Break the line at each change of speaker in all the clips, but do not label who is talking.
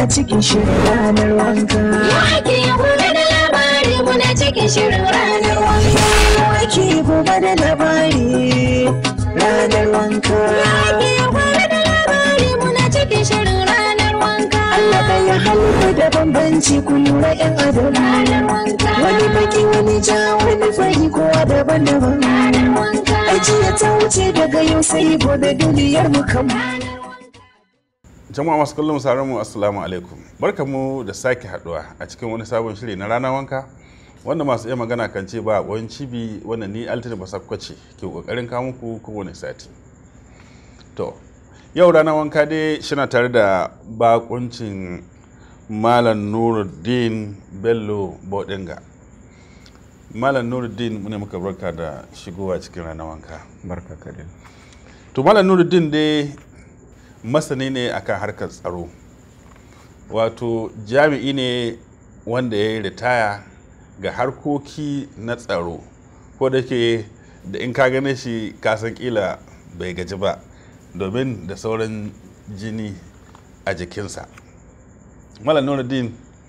muna cikin shirin ranar wanka
Wake gobe da labari muna cikin shirin ranar wanka.
wake gobe da labari ranar wanka
Wake gobe da labari muna cikin shirin ranar wanka.
Allah ɗaya halitta da bambanci ku lura yan adam
Ranar wanka.
wani baki wani ja wani fari kowa daban-daban
Ranar wanka.
ajiya ta wuce daga yau sai gobe duniyar mu kan
jama'a masu kallon sauran mu assalamu alaikum barkamu da sake haduwa a cikin wani sabon shiri na rana wanka wanda masu iya magana kan ce ba a cibi wanda ni altini basakwace ke kokarin kawo muku kowane sati to yau rana wanka dai shina tare da bakuncin malam nuruddin bello bodinga malam nuruddin mune muka barka da shigowa cikin rana wanka
barka kadin
to malam nuruddin dai masani ne akan harkar tsaro wato jami'i ne wanda ya yi ritaya ga harkoki na tsaro ko da ke da in ka gane shi kasan kila bai gaji ba domin da sauran jini a jikinsa malam nuruddin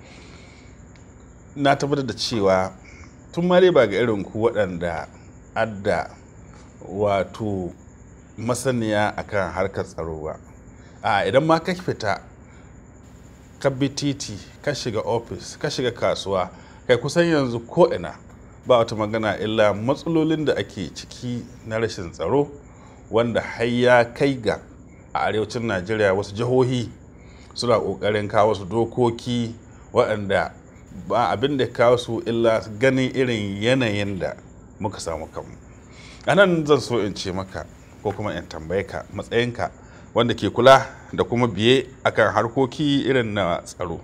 na tabbatar da cewa tun ma dai ba ga irin ku waɗanda adda wato masaniya akan harkar tsaro ba a idan ma ka fita ka bi titi ka shiga ofis ka shiga kasuwa kai kusan yanzu ko ina ba wata magana illa matsalolin da ake ciki na rashin tsaro wanda har ya kai ga a arewacin najeriya wasu jihohi suna ƙoƙarin kawo su dokoki waɗanda ba abin da kawo su illa ganin irin yanayin da muka samu kanmu a nan zan so in ce maka ko kuma in tambaye ka matsayinka wanda ke kula da kuma biye akan harkoki irin na tsaro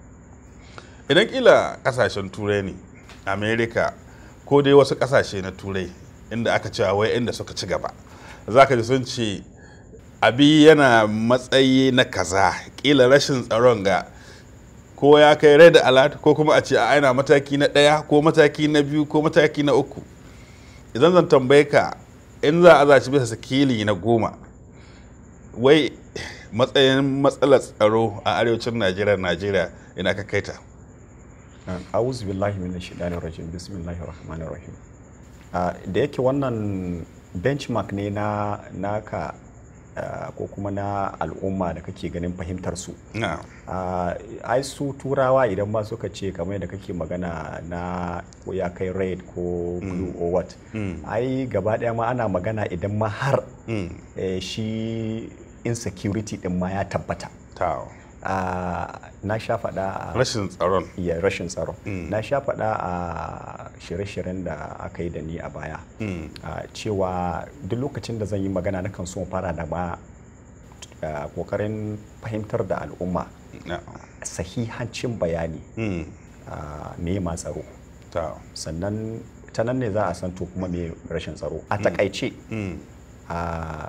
idan kila kasashen turai ne america ko dai wasu kasashe na turai inda aka cewa wai inda suka ci gaba za ka ji sun ce abi yana matsayi na kaza kila rashin tsaron ga ko ya kai red alert ko kuma a ce a aina mataki na ɗaya ko mataki na biyu ko mataki na uku idan zan tambaye ka in za a zaci bisa sikili na goma wai matsayin matsalar tsaro a arewacin najeriya najeriya ina ka kaita
a'udhu billahi minash shaitanir rajim bismillahir rahmanir rahim Ah, da yake wannan benchmark ne na naka ah, ko kuma na al'umma da kake ganin fahimtar su
na
Ah, ai su turawa idan ma suka ce kamar yadda kake magana na ko ya kai red ko blue or what ai gaba daya ma ana magana idan ma har
mm.
eh, shi insecurity din ma ya tabbata
ta
Ah, na sha faɗa a
rashin tsaron
ya rashin tsaro
Mm.
na sha faɗa a shirye-shiryen da aka yi da ni a baya
Mm.
a cewa duk lokacin da zan yi magana na kan so in fara da ma a, kokarin fahimtar da al'umma
na
sahihancin bayani
mm.
a, me ma tsaro
ta
sannan ta nan ne za a san to kuma me rashin tsaro a takaice
mm.
a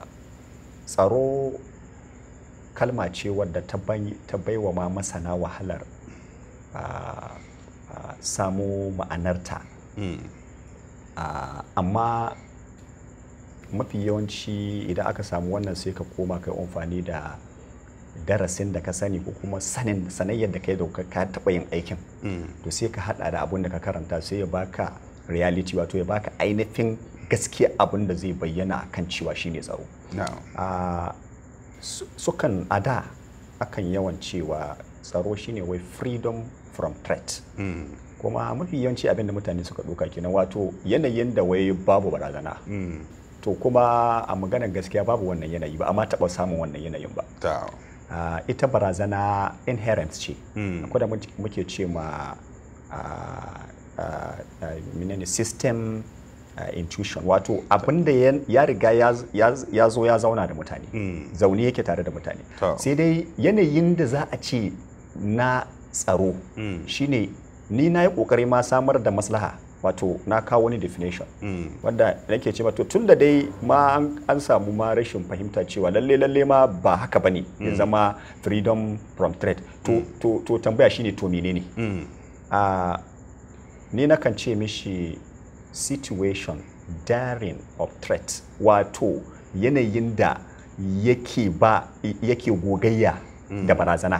tsaro kalma ce wadda ta bai- ta baiwa ma masana wahalar a, a, samo ma'anarta
Mm.
a, amma mafi yawanci idan aka samu wannan sai ka koma kai amfani da darasin da ka sani ko kuma sanin sanayyar da kai da ka ka taɓa yin aikin
Mm.
to sai ka hada da abun da ka karanta sai ya baka reality wato ya baka ainihin gaskiya abun da zai bayyana kan cewa shine tsaro
na
a su- sukan a da akan yawan cewa tsaro shine wai freedom from threat
mm.
kuma mafi yawanci abin da mutane suka ɗauka kenan wato yanayin da wai babu barazana
Mm.
to kuma a maganar gaskiya babu wannan yanayi ba amma taɓa samun wannan yanayin ba
ta
Ah, ita barazana inherent ce
Mm.
akwai da muke- muke ce ma ah, ah, ah, menene system ah, intuition wato abinda ya- ya riga ya z- ya z- ya zo ya zauna da mutane
Mm.
zaune yake tare da mutane
To.
sai dai yanayin da za a ce na tsaro
Mm.
shine ni na yi kokari ma samar da maslaha wato na kawo wani definition
Mm.
wanda nake ce to tun da dai ma an- an samu ma rashin fahimta cewa lalle lalle ma ba haka bane ya zama freedom from threat to to to tambaya shine to menene
Mm.
a ni nakan ce mishi situation daring of threat wato yanayin da yake ba yake gogayya da barazana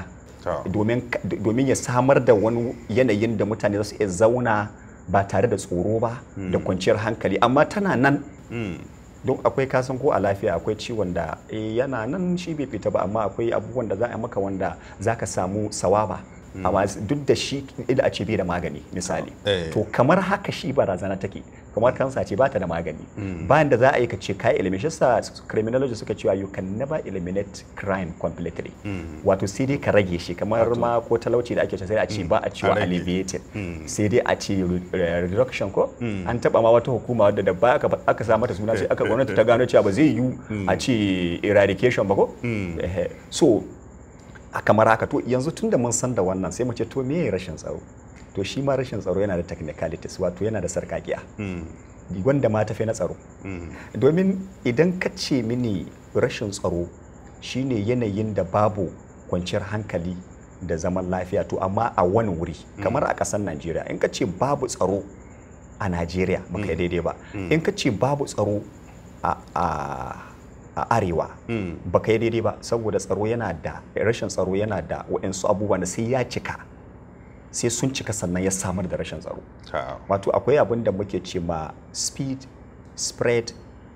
To.
domin ka- domin ya samar da wani yanayin da mutane za su iya zauna ba tare da tsoro ba da kwanciyar hankali amma tana nan
Mm.
don akwai kasan ko a lafiya akwai ciwon da eh, yana nan shi bai fita ba amma akwai abubuwan da za a maka wanda za ka samu sawaba amma duk da shi ila a ce bai da magani misali
Eh.
to kamar haka shi barazana take kamar kansa ce ba ta da magani bayan da za a yi ka ce kai eliminate shi sa criminology suka cewa you can never eliminate crime completely wato sai dai ka rage shi kamar ma ko talauci da ake ce sai a ce ba a cewa
rage.
alleviated sai dai a ce re- reduction ko an taba ma wata hukuma wadda da ba aka aka sa mata suna sai aka gwamnati ta gano cewa ba zai yiwu a ce eradication ba ko Ehe. so a kamar haka to yanzu tun da mun san da wannan sai mu ce to me rashin tsaro to shi ma rashin tsaro yana da technicalities wato yana da sarkakiya
Mm.
wanda ma tafi na tsaro
Mm.
domin idan ka ce mini rashin tsaro shine yanayin da babu kwanciyar hankali da zaman lafiya to amma a wani wuri kamar a ƙasar najeriya in ka ce babu tsaro a najeriya baka yi daidai ba in ka ce babu tsaro a, a, a arewa
Mm.
baka yi daidai ba saboda tsaro yana da rashin tsaro yana da waɗansu abubuwan da sai ya cika sai sun cika sannan ya samar da rashin tsaro
Ta.
wato akwai abin da muke ce ma speed spread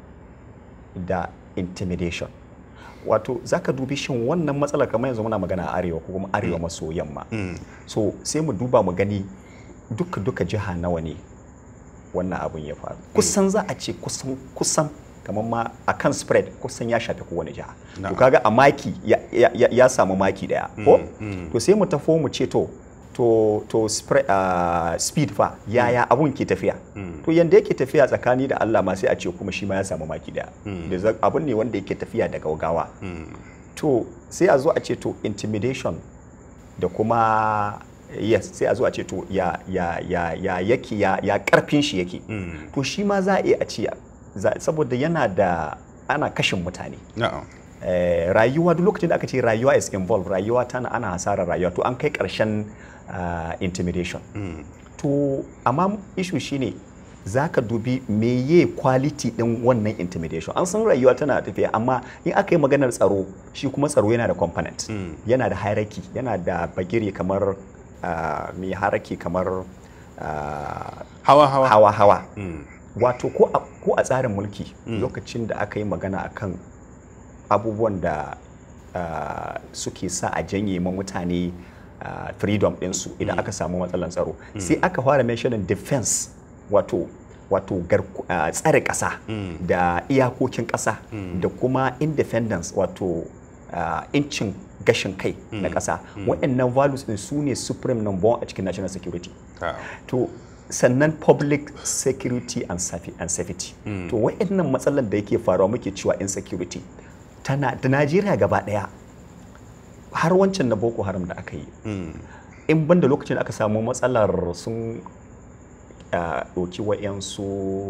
da intimidation wato za ka dubi shin wannan matsalar kamar yanzu muna magana a arewa ko kuma arewa maso yamma
Mm.
so sai mu duba mu gani duka duka jiha nawa ne wannan abin ya faru kusan za a ce kusan kusan kamar ma a kan spread kusan ya shafi kowane jiha to
Na'am.
kaga a maki ya, ya, ya, ya samu maki daya ko
mm.
to sai mu tafo mu ce to to to spread, uh, speed fa yaya abun ke tafiya to yanda yake tafiya tsakani da Allah ma sai a ce kuma shi ma ya samu maki daya da za- abun ne wanda yake tafiya da gaugawa to sai a zo a ce to intimidation da kuma yes sai a zo a ce to ya ya ya ya yake ya ya karfin shi yake to shi ma za a iya a ce za- saboda yana da ana kashin mutane
Na'am.
Eh, rayuwa duk lokacin da aka ce rayuwa is involved rayuwa tana ana hasarar rayuwa to an kai karshen ah, intimidation to amma issue shine za ka dubi meye quality din wannan intimidation an san rayuwa tana tafiya amma in aka yi maganar tsaro shi kuma tsaro yana da component yana da hierarchy yana da bagire kamar ah, mai hierarchy kamar ah,
Hawa hawa.
hawa-hawa
Mm.
wato ko a, ko a tsarin mulki lokacin da aka yi magana akan abubuwan da ah, suke sa a janye ma mutane ah, freedom ɗinsu idan aka samu matsalan tsaro sai aka fara mentioning defense wato wato garku- ah, tsare ƙasa da iyakokin ƙasa da kuma independence wato ah, incin gashin kai na ƙasa waɗannan values ɗin su ne supreme number one a cikin national security
Ta.
to sannan public security and, safi- and safety to wa'annan matsalar da yake faruwa muke cewa insecurity tana da najeriya gaba daya har wancan na boko haram da aka yi
Mm.
in banda lokacin da aka samu matsalar sun ah, ɗauki wa'yansu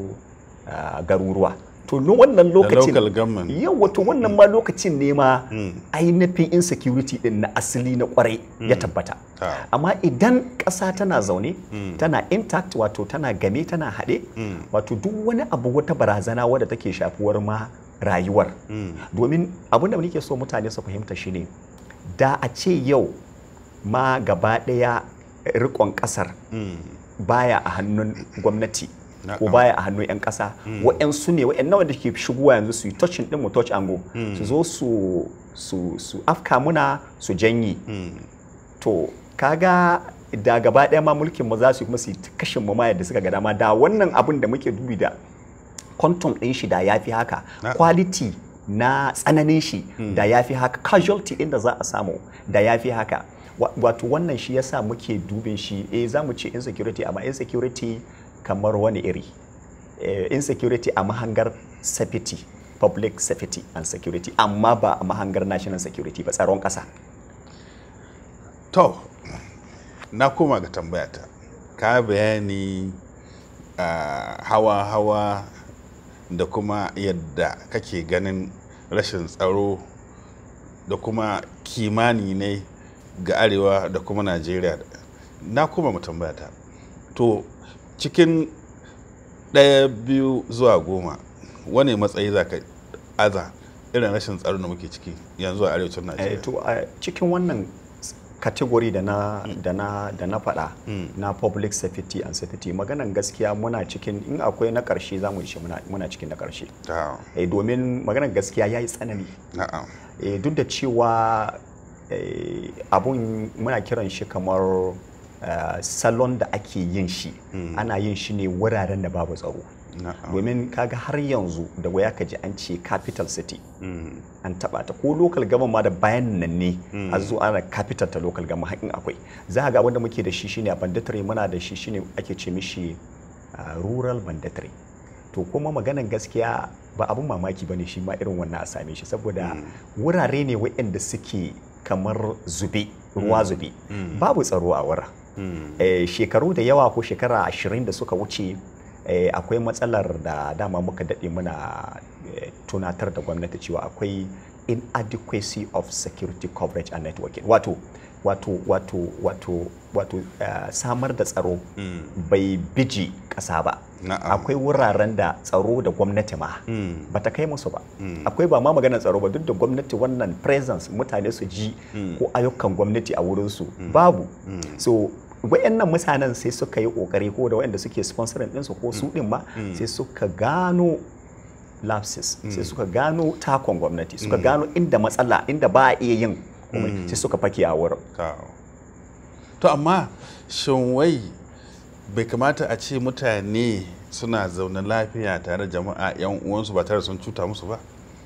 ah, garuruwa to no wannan lokacin
local government.
yawa to wannan ma lokacin ne ma
Mm.
ainihin insecurity din na asali na kwarai ya tabbata
Ta.
amma idan ƙasa tana zaune tana intact wato tana game tana haɗe wato duk wani abu wata barazana wadda take shafuwar ma rayuwar domin abin da nake so mutane su fahimta shine da a ce yau ma gaba ɗaya rikon ƙasar
Mm.
baya a hannun gwamnati ko
Na'am.
baya a hannun 'yan ƙasa wa'yansu ne wa'yan nawa da ke shigowa yanzu su yi touching ɗin mu touch ango su zo su su su afka muna su janyi
Mm.
to kaga da gaba ɗaya ma mulkin mu za su yi kuma su yi ta kashin mu ma yadda suka ga dama da wannan abin da muke dubi da quantum ɗin shi da ya fi haka
Na-
quality na tsananin shi da ya fi haka casualty ɗin da za a samu da ya fi haka Wa- wato wannan shi yasa muke dubin shi eh za mu ce insecurity amma insecurity kamar wani iri Eh, insecurity a mahangar safety public safety and security amma ba a mahangar national security ba tsaron ƙasa
To, na koma ga tambayata. Ka bayani ah, hawa-hawa da kuma yadda kake ganin rashin tsaro da kuma kimani ne ga arewa da kuma Najeriya. Na koma mu tambayata. To, cikin ɗaya biyu zuwa goma, wane matsayi za ka aza irin rashin tsaro da muke ciki yanzu a arewacin
Eh,
Najeriya?
to a cikin wannan category da na da na da na faɗa na public safety and safety maganan gaskiya muna cikin in akwai na ƙarshe za mu ce muna, muna cikin na ƙarshe
ta
eh, domin maganan gaskiya ya yi tsanani
na'am
eh, duk da cewa eh, abun muna kiran shi kamar eh, salon da ake yin shi ana yin shi ne wuraren da babu tsaro
na'am
domin kaga har yanzu da waya ka ji an ce capital city
Mm.
an taba ta ko local government ma da bayan nan ne a zo ana capital ta local government hakin akwai za ga wanda muke da shi shine a banditare muna da shi shine ake ce mishi ah, rural banditare to kuma maganan gaskiya ba abun mamaki bane shi ma irin wannan a same shi saboda wurare ne waɗanda suke kamar zube ruwa zube babu tsaro a wurin
Mm.
eh, shekaru da yawa ko shekara ashirin da suka wuce eh, akwai matsalar da dama muka daɗe muna eh, tunatar da gwamnati cewa akwai inadequacy of security coverage and networking wato wato wato wato wato eh, samar da tsaro
Mm.
bai biji ƙasa ba
Na'am.
akwai wuraren da tsaro da gwamnati ma
Mm.
bata kai musu ba akwai ba ma maganar tsaro ba duk da gwamnati wannan presence mutane su ji ko ayyukan gwamnati a wurinsu babu so wayannan mutanen sai suka yi kokari ko da wayanda suke sponsorin ɗinsu ko su ɗin ma sai suka gano lapses sai suka gano takon gwamnati suka gano inda matsala inda ba a iya yin komai sai suka fake a wurin
ta to amma shin wai bai kamata a ce mutane suna zaune lafiya tare da jama'a yan uwansu ba tare da sun cuta musu ba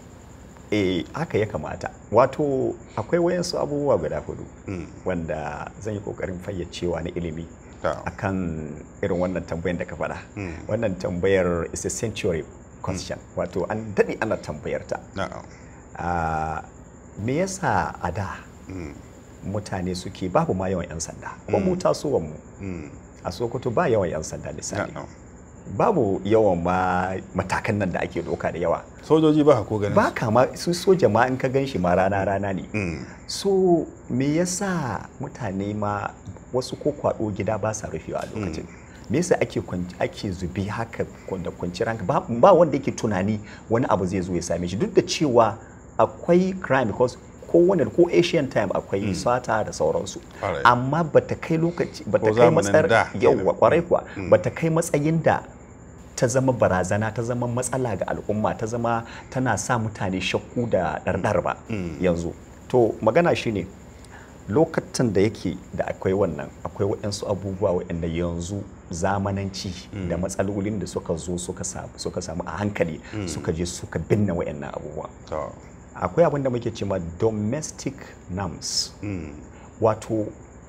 eh haka ya kamata wato akwai wayansu abubuwa guda hudu
Mm.
wanda zan yi kokarin fayyacewa na ilimi
ta
akan irin wannan tambayar da ka faɗa wannan tambayar is a century question wato an daɗe ana tambayar ta
na'am
Ah, me yasa a da
Mm.
mutane suke babu ma yawan 'yan sanda ko mu tasowar mu
Mm.
a sokoto ba yawan 'yan sanda misali
na'am
babu yawan ma matakan nan da ake doka da yawa
sojoji ba ko ganin
ba kama su soja ma in ka gan shi ma rana rana ne
Mm.
so me yasa mutane ma wasu ko kwado gida ba sa rufewa a lokacin me yasa ake kwan- ake zubi haka kun- da kwanciyar hankali ba, ba wanda yake tunani wani abu zai zo ya same shi duk da cewa akwai crime because kowane ko asian time akwai sata da sauransu
Alright.
amma bata kai lokaci bata
Ko
kai
zamanin
matsar
da
yauwa
kenan.
kwarai kuwa bata kai matsayin da ta zama barazana ta zama matsala ga al'umma ta zama tana sa mutane shakku da ɗarɗar ba yanzu to magana shine lokacin da yake da akwai wannan akwai waɗansu abubuwa waɗanda yanzu zamananci da matsalolin da suka zo suka sa- suka samu a hankali suka je suka binne waɗannan abubuwa
to
akwai abin da muke cewa domestic norms
Mm.
wato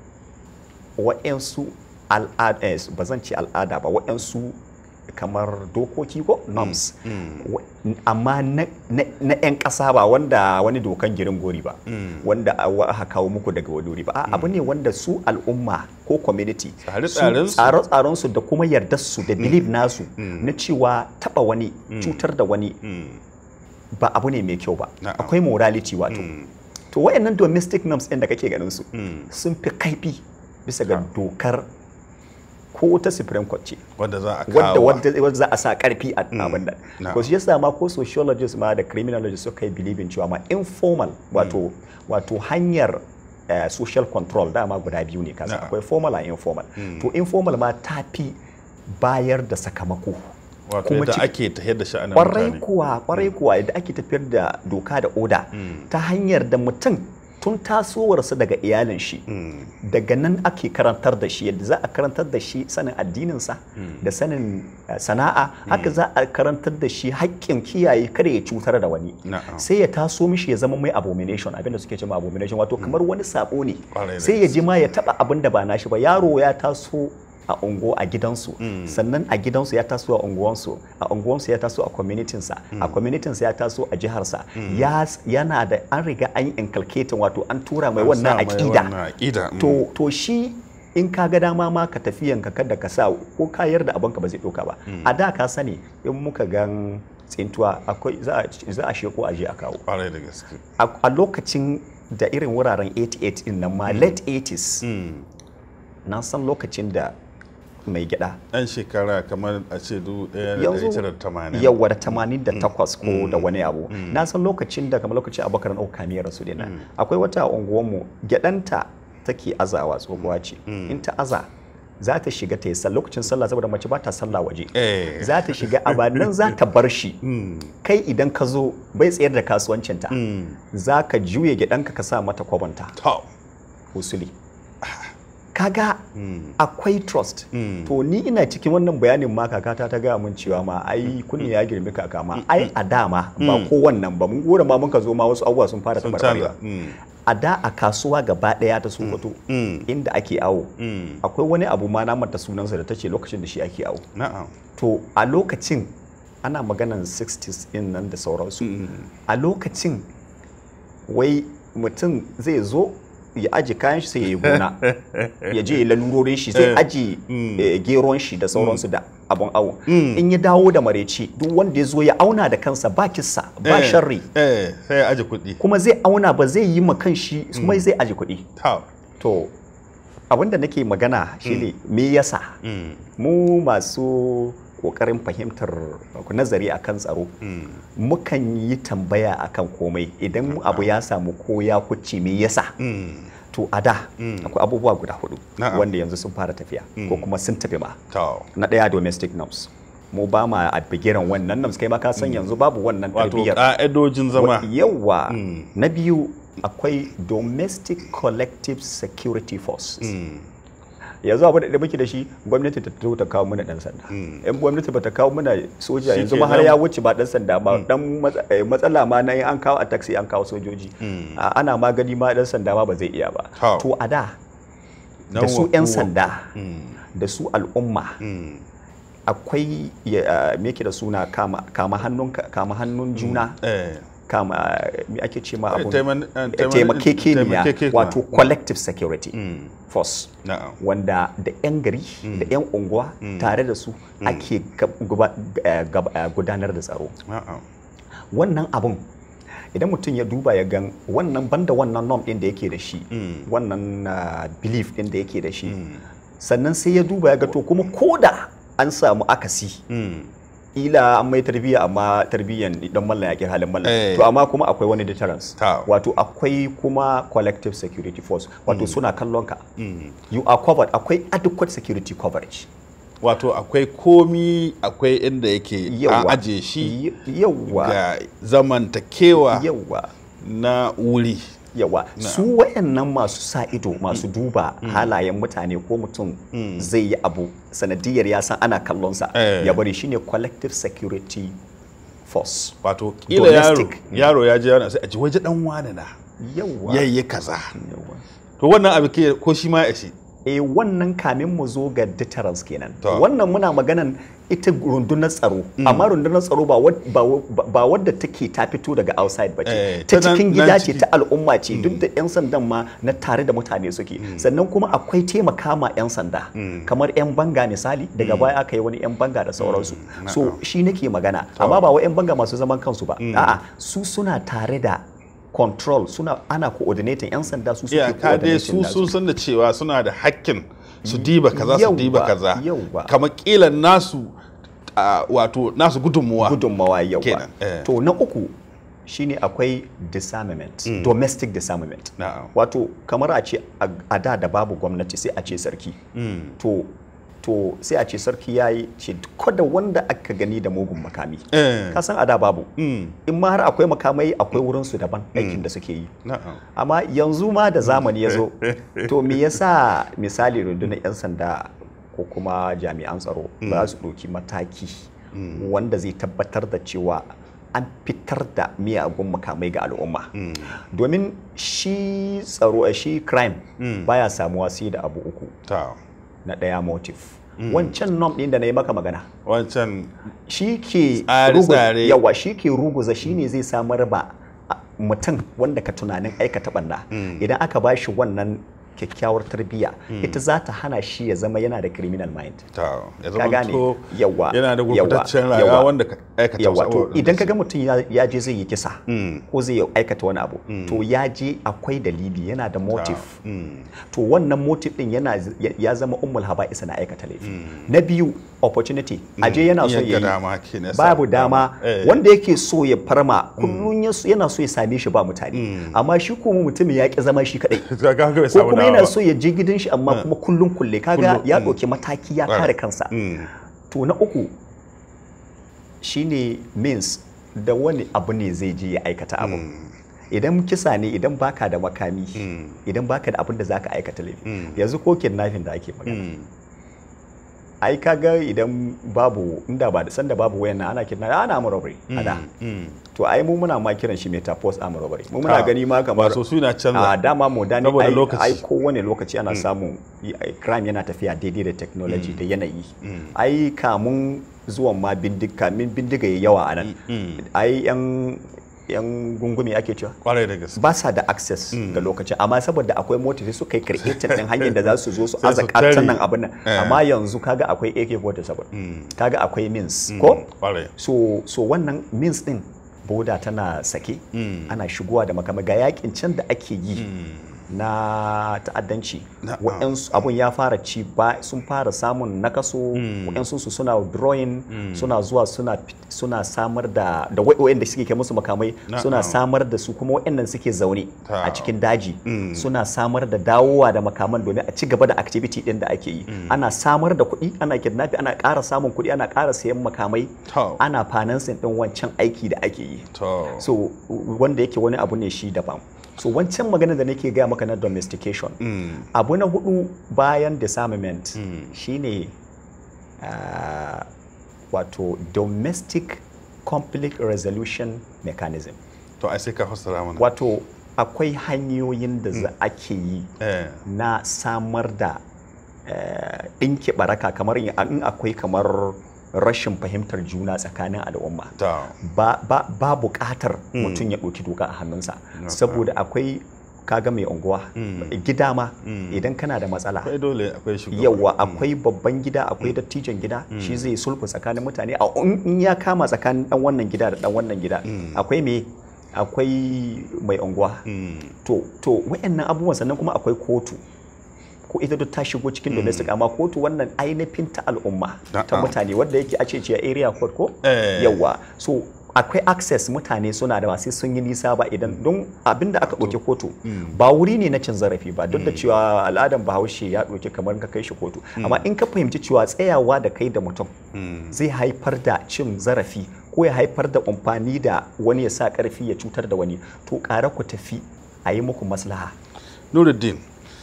waɗansu al'ada ba zan ce al'ada ba waɗansu kamar dokoki ko norms Wa- amma na na 'yan ƙasa ba wanda wani dokan girin gori ba wanda a- wa- aka kawo muku daga wani wuri ba A, abu ne wanda su al'umma ko community su
Tsare-tsarensu.
tsare-tsarensu da kuma yardarsu da belief nasu na cewa taba wani cutar da wani
Mm.
ba abu ne mai kyau ba
Na'am.
akwai morality wato to wayannan domestic norms ɗin da kake ganin su sun fi kaifi bisa ga dokar ko ta supreme court ce
wanda za a
wadda
kawo
wadda wadda za a sa karfi a abin da
Na'am.
ko shi yasa ma ko sociologists ma da criminologists suka yi believing cewa ma informal wato wato hanyar eh, social control dama guda biyu ne kasa
Na'am.
akwai formal and informal to informal ma ta fi bayar da sakamako
wato
kuma
yadda
ci-
ake tafiyar da sha'anin
kwarai
mutane
kuwa kwarai kuwa yadda ake tafiyar da doka da oda ta hanyar da mutum tun tasowarsa daga iyalin shi daga nan ake karantar da shi yadda za a karantar da shi sanin addininsa da sanin eh, sana'a haka za a karantar da shi haƙƙin kiyaye kada ya cutar da wani
Na'am.
sai ya taso mishi ya zama mai abomination abinda suke cewa abomination wato kamar wani sabo ne
Kwarai da
sai ya ji ma ya taba abin da ba nashi ba yaro ya taso a ungo a gidansu sannan a gidansu ya taso a unguwansu a unguwansu ya taso a communitinsa a communitinsa ya taso a jiharsa ya yana da an riga an yi inculcating wato an tura mai
An
wannan
sa mai wannan
aƙida
aƙida, mm.
to to shi in ka ga dama ma ka tafiyanka kada ka sa ko ka yarda abinka ba zai ɗauka ba a da ka sani in muka gan tsintuwa akwai za a za a sheko a je a kawo
kwarai da gaske
a a lokacin da irin wuraren 88 din nan ma late 80s na san lokacin da mai gyada
yan shekara kamar a ce du ɗaya da
yanzu
ɗari tara da tamanin
yawa da tamanin da takwas ko da wani abu na san lokacin da kamar lokacin abubakar na kamiyar rasu dina akwai wata a unguwanmu gyadanta take azawa tsohuwa ce in ta aza za ta shiga ta yi sallah lokacin sallah saboda mace ba ta sallah waje
Eh.
za ta shiga a nan za ta bar shi kai idan ka zo bai tsayar da kasuwancinta za ka juye gidanka ka sa mata kwabanta
to
usuli kaga akwai trust to ni ina cikin wannan bayanin ma kakata ta gaya mun cewa ma ai kunni ya girmi kaka ma ai a dama ba ko wannan ba mun gora ma mun ka zo ma wasu abubuwa sun fara
sun
tabarbarewa
canza Mm.
a da a kasuwa gaba daya ta sokoto inda ake awo akwai wani abu ma na manta sunansa da ta ce lokacin da shi ake awo
na'am
to a lokacin ana maganan 60s in nan da sauransu a lokacin wai mutum zai zo ya aji kayan shi sai ya yi gona ya je ya lalurorin shi sai aji eh, geron shi da sauransu da abun awo in ya dawo da mareci duk wanda ya zo ya auna da kansa ba kissa ba
Eh,
sharri
eh sai ya aje kuɗi
kuma zai auna ba zai yi ma kan shi kuma zai aji kuɗi
to
to abinda nake magana shine me yasa mu masu kokarin fahimtar nazari akan tsaro mukan yi tambaya akan komai idan abu ya samu ko ya kuce me yasa to a da akwai abubuwa guda hudu
Na'am.
wanda yanzu sun fara tafiya ko kuma sun tafi ma
to
na ɗaya domestic norms mu ba ma a bigiran wannan norms kai ma ka san yanzu babu wannan
wato
tarbiyyar
ƙa'idojin zama
yawa na biyu akwai domestic collective security forces yanzu abu da muke da shi gwamnati ta fito ta kawo mana dan sanda yan gwamnati ba ta kawo mana soja
Shi
yanzu ma har
kenan.
ya wuce ba dan sanda ba dan matsa- eh, matsala ma na yi an kawo a taxi an kawo sojoji A- ana magani ma dan sanda ma ba zai iya ba
Hau.
to a da da
Nan
su
wa-
'yan
wa-
sanda
Mm.
da su al'umma
Mm.
akwai ya- ah, me yake da suna kama kama hannun kama hannun juna
eh
kama me ake ce ma abun
taiman- eh,
Eh,
taiman-
taimakekeniya
taimakekeniya.
wato collective security
Mm.
force
na'am
wanda da 'yan gari da 'yan unguwa tare da su ake gab- guba- eh, gab- eh, gudanar da tsaro
na'am
wannan abun idan mutum ya duba ya gan wannan banda wannan norm din da yake da shi wannan ah, belief din da yake da shi sannan sai ya duba ya ga to kuma koda an samu akasi
Mm.
ila an mai tarbiyya amma tarbiyyan dan mallan yaƙi halin mallan
Eh.
to amma kuma akwai wani deterrence
Ta.
wato akwai kuma collective security force wato suna kallon ka
Mm.
you are covered akwai adequate security coverage
wato akwai komi akwai inda yake an
yawa
aje shi
Y- yawa
ga zamantakewa
yawa
na wuri
yawa su wayannan masu sa ido masu duba halayen mutane ko mutum zai yi abu sanadiyar ya san ana kallonsa
Eh.
ya bari shine collective security force
wato kila yaro
Domestic.
yaro ya je yana sai a ji waje dan wane na
yawa
yayi kaza
yawa
to wannan abu ke ko shi ma ya shi
e wannan kamin mu zo ga deterrence kenan
To.
wannan muna maganan ita rundunar tsaro amma rundunar tsaro ba wad- ba wa- ba wadda take ta fito daga outside ba ce
Eh,
ta
ta nan-
cikin
nan
gida ce
ciki.
ta al'umma ce duk da 'yan sandan ma na tare da mutane suke sannan kuma akwai taimaka ma 'yan sanda kamar 'yan banga misali daga baya aka yi wani 'yan banga da sauransu so shi nake magana amma ba wa 'yan banga masu zaman kansu ba a'a su suna tare da control suna ana coordinating 'yan sanda su suke
iyaka dai su
coordinating nasu.
sun san da cewa suna da hakkin su diba kaza su diba
Yawwa,
kaza
yawwa.
kamar kila nasu ah, wato nasu gudunmuwa
gudunmawa yawa
Kenan, eh.
to na uku shine akwai disarmament domestic disarmament
Na'am.
wato kamar a ce a a da da babu gwamnati sai a ce sarki to to sai a ce sarki ya yi ce da wanda aka gani da mugun makami
Eh.
ka san a da babu
Mm.
in ma har akwai makamai akwai wurinsu daban aikin da suke yi
na'am
amma yanzu ma da zamani ya zo to me yasa misali rundunar 'yan sanda ko kuma jami'an tsaro ba su ɗauki mataki wanda zai tabbatar da cewa an fitar da miyagun makamai ga al'umma domin shi tsaro shi crime baya samuwa sai da abu uku
ta
na ɗaya motive wancan nom ɗin da na yi maka magana
wancan
shi ke
Tsare-tsare.
rugu- yawa shi ke ruguza shi ne zai samar ba a- mutum wanda ka tunanin aikata banda idan aka ba shi wannan kyakkyawar tarbiyya ita za ta hana shi ya zama yana da criminal mind
ta ya
ka gane
to
yawa
yana da
yawa,
gurbataccen
yawa.
rayuwa wanda ka aikata
yawa
wasu
to
abubuwan
idan
da
ka ga
su-
mutum ya- ya je zai yi kisa
Mm.
ko zai aikata wani abu to ya je akwai dalili yana da motive
Mm.
to wannan motive din yana ya- ya zama ummul haba'isa na aikata laifi na biyu opportunity aje yana so
Yadda
ya
dama ke na sa-
babu dama
Eh.
wanda yake so ya farma kullum ya so- yana so ya same shi ba mutane amma shi kuma mutumin ya ki zama shi kadai
Ka ga bai
ko
samu
kuma yana
wa-
so ya je gidan shi amma kuma kullum kulle kaga
Kullum,
ya
mm.
ɗauki mataki ya
Right.
kare kansa
Mm.
to na uku shine means da wani abu ne zai je ya aikata abu idan kisa ne idan baka da makami
Mm.
idan baka da abin da zaka aikata laifi
Mm.
yanzu ko kidnapping da ake magana
Mm.
ai kaga idan babu inda ba da sanda babu wayan nan ana kidnapping ana mu robbery ana
Mm.
to ai mu muna ma kiran shi metaphors arm robbery mu muna
Ah,
gani ma kamar
wato suna canza.
a dama modani
Saboda
ai,
lokaci.
ai kowane lokaci ana samun i- ai, crime yana tafiya daidai da technology da yanayi
Mm.
ai kamun zuwan ma bindiga kamin bindiga ya yawa a nan
Mm.
ai yan yan gungumi ake cewa
kwarai da gaske
ba sa da access ga lokacin amma saboda akwai mota sai suka yi creating din hanyar da za su zo su
Sai
aza
su tare.
katan nan abin nan
Eh.
amma yanzu kaga akwai AK47
Mm.
kaga akwai means
Mm.
ko
kwarai
so so wannan means din boda tana sake
Mm.
ana shigowa da makamai ga yakin can da ake yi
Mm.
na ta'addanci
Na'am.
waɗansu abun ya fara ci ba sun fara samun nakaso
Mm.
waɗansu su suna drawing
Mm.
suna zuwa suna fit- suna samar da da waɗanda suke kai musu makamai
Na'am.
suna samar da su kuma waɗannan suke zaune
Ta.
a cikin daji
Mm.
suna samar da dawowa da makaman domin a ci gaba da activity ɗin da ake yi ana samar da kuɗi ana kidnapping ana ƙara samun kuɗi ana ƙara sayan makamai
To.
ana financing ɗin wancan aiki da ake yi
to
so wanda yake wani abu ne shi daban so wancan magana da nake gaya maka na domestication
Mm.
abu na hudu bayan disarmament
Mm.
shine ah, wato domestic conflict resolution mechanism
to ai sai ka fassara mana
wato akwai hanyoyin da za ake yi
eh
na samar da eh, ɗinke baraka kamar in in akwai kamar rashin fahimtar juna tsakanin al'umma
ta
ba, ba, ba buƙatar mutum ya ɗauki doka a hannunsa saboda akwai kaga mai unguwa
Mm.
gida ma
Mm.
idan kana da matsala
akwai dole akwai shugaba
yawa akwai babban gida akwai dattijan gida shi zai sulhu tsakanin mutane a in in ya kama tsakanin dan wannan gida da dan wannan gida
Mm.
akwai me akwai mai unguwa
Mm.
to to wayannan abubuwan sannan kuma akwai kotu ko ita duk ta shigo cikin domestic amma kotu wannan ainihin ta al'umma ta
Na'am.
mutane wadda yake ace ce area court ko
Eh.
yawa so akwai access mutane suna da sai sun yi nisa ba idan don abinda aka ɗauki kotu ba wuri ne na cin zarafi ba duk da cewa al'adan bahaushe ya ɗauki kamar ka kai shi kotu amma in ka fahimci cewa tsayawa da kai da mutum
Mm.
zai haifar da cin zarafi ko ya haifar da amfani da wani ya sa ƙarfi ya cutar da wani to ƙara ku tafi a yi muku maslaha
Nuruddin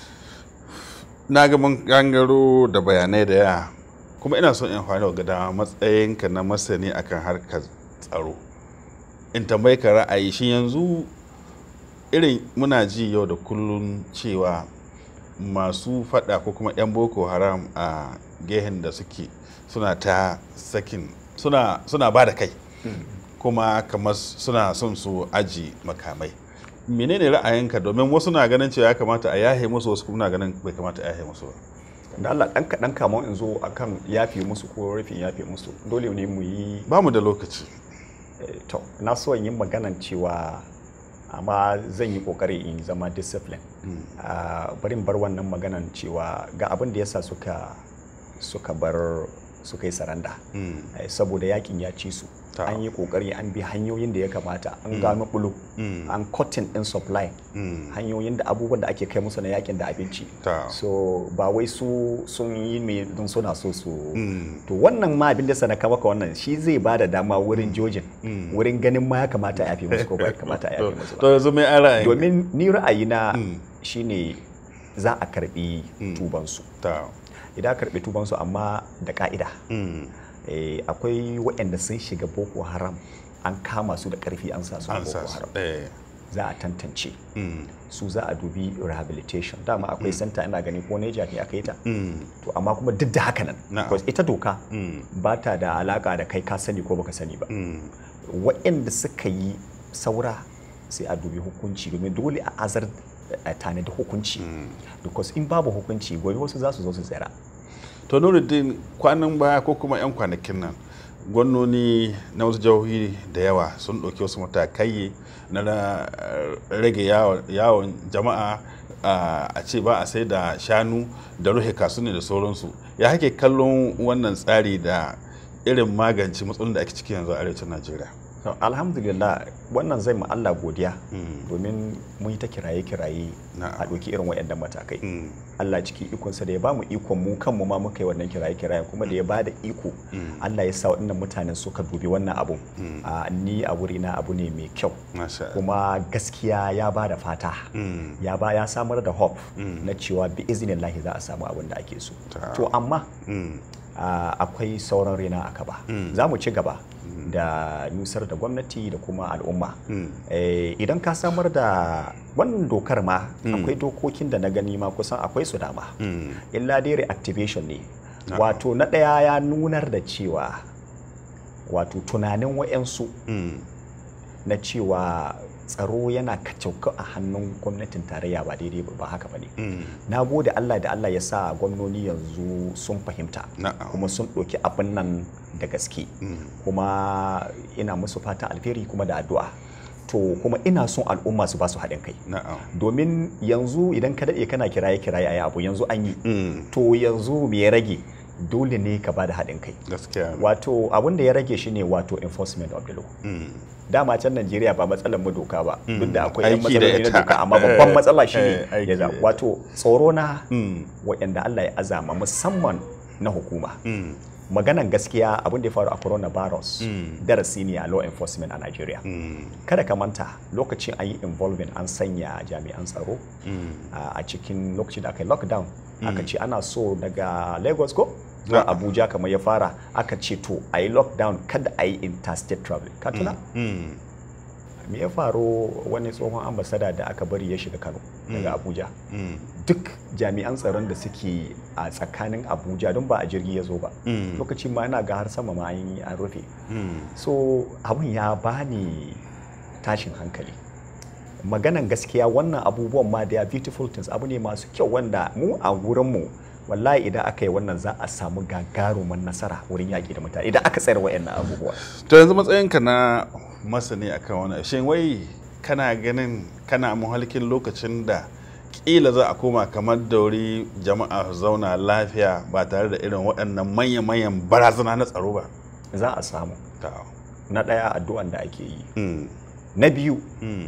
na ga mun gangaro da bayanai da yawa kuma ina son in amfani da dama matsayinka na masani akan harkar tsaro in tambayi ka ra'ayi shi yanzu irin muna ji yau da kullun cewa masu fada ko kuma 'yan boko haram a gehen da suke suna ta sakin suna, suna ba da kai kuma kamar suna son su aji makamai menene ra'ayinka domin wasu na ganin cewa ya kamata a yahe musu wasu kuma na ganin bai kamata a yahe musu ba
da Allah ɗan kaɗan kamar in zo akan yafe musu ko rufin yafe musu dole ne mu yi
ba mu da lokaci
eh, to na so in yi maganan cewa amma zan yi kokari in zama discipline Ah, bari in bar wannan maganan cewa ga abin da yasa suka suka bar suka yi saranda
Mm.
Eh, saboda yakin ya ci su
Ta.
an yi kokari an bi hanyoyin da ya kamata an gano bulu
Mm.
an cotton din supply
Mm.
hanyoyin da abubuwan da ake kai musu na yakin da abinci
Ta.
so ba wai su sun yi mai don suna so su
Mm.
to wannan ma abin da sanaka maka wannan shi zai ba da dama wurin jojin
Mm.
wurin ganin ma ya kamata a yafe musu ko ba ya kamata a yafe musu
to
ba
yanzu mai an ra'ayin
domin ni ra'ayina
Mm.
shine za a karbi tubansu
ta
idan aka karbi tubansu amma da ka'ida
Mm.
Eh, akwai waɗanda sun shiga boko haram an kama su da ƙarfi an sa su a
an sa
boko
su
haram
eh.
za a tantance
Mm.
su za a dubi rehabilitation dama akwai santa ina gani ko neja ne aka yi ta
Mm.
to amma kuma duk da haka nan
Na'am.
because ita doka
Mm.
ba ta da alaka da kai ka sani ko baka sani ba
Mm.
waɗanda suka yi saura sai a dubi hukunci domin dole a azar a tanadi hukunci because in babu hukunci gobe wasu za su zo su tsira
to nuruddin kwanan baya ko kuma 'yan kwanakin nan gwamnoni na wasu jihohi da yawa sun ɗauki wasu matakai na na, eh, rage yawon- yawon jama'a ah, a ce ba a sai da shanu da ruhe kasuni da sauransu ya hake kallon wannan tsari da irin magance matsalolin da ake ciki yanzu a arewacin najeriya
To, alhamdulillah wannan zai mu Allah godiya
Mm.
domin mun yi ta kiraye-kiraye
Na'am.
a ɗauki irin waɗannan matakai
Mm.
Allah cikin ikonsa da ya ba mu ikon mu kanmu ma muka yi wannan kiraye-kiraye kuma da ya ba da iko
Mm.
Allah ya sa waɗannan mutanen suka dubi wannan abun
Mm.
a ni a wurina abu ne mai kyau
Masha Allah.
kuma gaskiya ya ba da fata
Mm.
ya ba ya samar da hope
Mm.
na cewa bi izinin lahi za a samu abin da ake so
Ta.
to amma
Mm.
a, akwai sauran rena a kaba
Mm.
za mu ci gaba da nusar da gwamnati da kuma al'umma
Mm.
Eh, idan ka samar da wannan dokar ma
Mm.
akwai dokokin da na gani ma kusan akwai su dama
Mm.
illa dai reactivation ne
Na'am.
wato na ɗaya ya nunar da cewa wato tunanin wa'yansu
Mm.
na cewa tsaro yana kacauka a hannun gwamnatin tarayya ba daidai ba haka ba ne
Mm.
na gode Allah da Allah ya sa gwamnoni yanzu sun fahimta
Na'am.
kuma sun ɗauki abin nan da gaske
Mm.
kuma ina musu fatan alheri kuma da addu'a to kuma ina son al'umma su ba su haɗin kai
Na'am.
domin yanzu idan ka daɗe kana kiraye kiraye a yi abu yanzu an yi
Mm.
to yanzu me ya rage dole ne ka ba da haɗin kai
Gaskiya. ne.
wato abin da ya rage shine wato enforcement of the law
Mm.
dama can Najeriya ba matsalar mu doka ba
Mm.
duk da akwai yan
Aiki da
matsaloli na
ita.
doka amma babban
Eh,
matsala
eh,
shine
aiki
ya za-
da ita.
wato tsoro na
Mm.
waɗanda Allah ya azama musamman na hukuma
Mm.
maganan gaskiya abin da ya faru a coronavirus
Mm.
darasi ne a law enforcement a Nigeria
Mm.
kada ka manta lokacin an yi involving an sanya jami'an tsaro
Mm.
a a cikin lokacin da aka yi lockdown aka
Mm.
ce ana so daga lagos ko zuwa
Na'am.
abuja kamar ya fara aka ce to a yi lockdown kada a yi interstate traveling ka tuna
Mm.
me ya faru wani tsohon ambasada da aka bari ya shiga kano daga
Mm.
abuja
Mm.
duk jami'an tsaron da suke a tsakanin abuja don ba a jirgi ya zo ba
Mm.
lokacin ma ina ga har sama ma an yi an rufe
Mm.
so abun ya bani tashin hankali maganan gaskiya wannan abubuwan ma da beautiful things abu ne masu kyau wanda mu a wurinmu wallahi idan aka yi wannan za a samu gagaruman nasara wurin yaƙi da mutane idan aka tsayar wa'annan abubuwa
to yanzu matsayinka na masani akan wani shin wai kana ganin kana muhalkin lokacin da kila za a koma kamar dauri jama'a su zauna lafiya ba tare da irin waɗannan manya-manyan barazana na tsaro ba
za a samu
Ta.
na ɗaya addu'an da ake yi
Mm.
na biyu
Mm.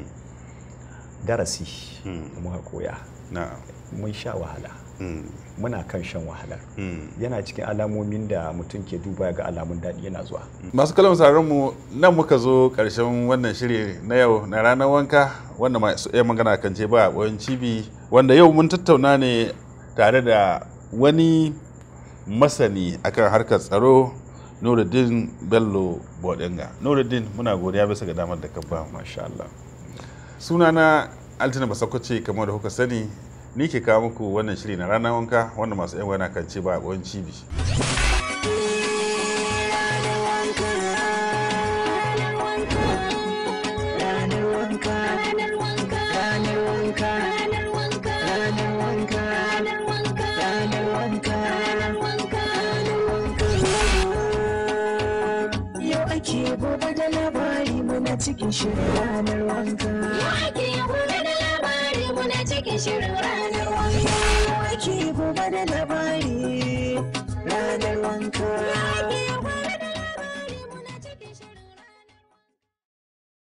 darasi
Mm.
da muka koya
na'am
mun sha wahala
Mm.
muna kan shan wahalar
Mm.
yana cikin alamomin da mutum ke duba ga alamun daɗi yana zuwa
masu kalan sauraron mu nan muka zo ƙarshen wannan shiri na yau na ranar wanka wanda masu iya magana kan ce ba a cibi wanda yau mun tattauna ne tare da wani masani akan harkar tsaro nuruddin bello bodinga nuruddin muna godiya bisa ga damar da ka ba mu
masha Allah
sunana altina basakwace kamar da kuka sani ni ke kawo muku wannan shiri na ranar wanka wanda masu yan wana kan ce ba a cibi
ranar wanka ranar wanka ranar wanka ranar wanka ranar wanka ranar wanka ranar wanka ranar wanka ranar wanka yau ake gobe da labari muna cikin shirin ranar wanka
Ake gobe da labari muna cikin shirin ranar wanka.
yau ake gobe da labari